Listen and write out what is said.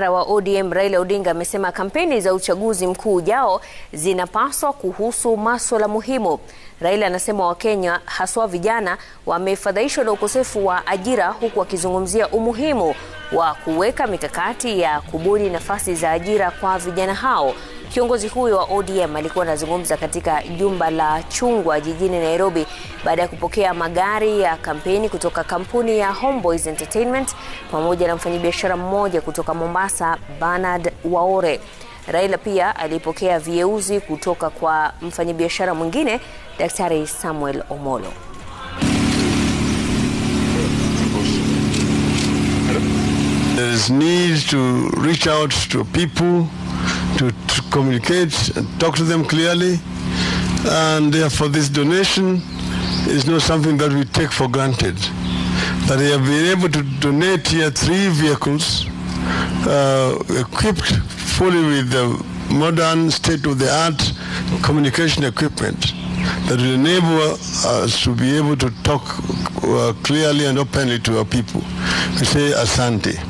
wa ODM Raila Odinga amesema kampeni za uchaguzi mkuu ujao zinapaswa kuhusu masuala muhimu. Raila anasema Wakenya haswa vijana wamefadhaishwa na ukosefu wa ajira huku akizungumzia umuhimu wa kuweka mikakati ya kubuni nafasi za ajira kwa vijana hao. Kiongozi huyo wa ODM alikuwa anazungumza katika jumba la Chungwa jijini Nairobi baada ya kupokea magari ya kampeni kutoka kampuni ya Homeboys Entertainment pamoja na mfanyabiashara mmoja kutoka Mombasa, Bernard Waore. Raila pia alipokea vieuzi kutoka kwa mfanyabiashara mwingine Daktari Samuel Omolo. There is need to reach out to people, to, to communicate and talk to them clearly. And therefore this donation is not something that we take for granted. That they have been able to donate here three vehicles uh, equipped fully with the modern state-of-the-art communication equipment that will enable us to be able to talk uh, clearly and openly to our people. We say asante.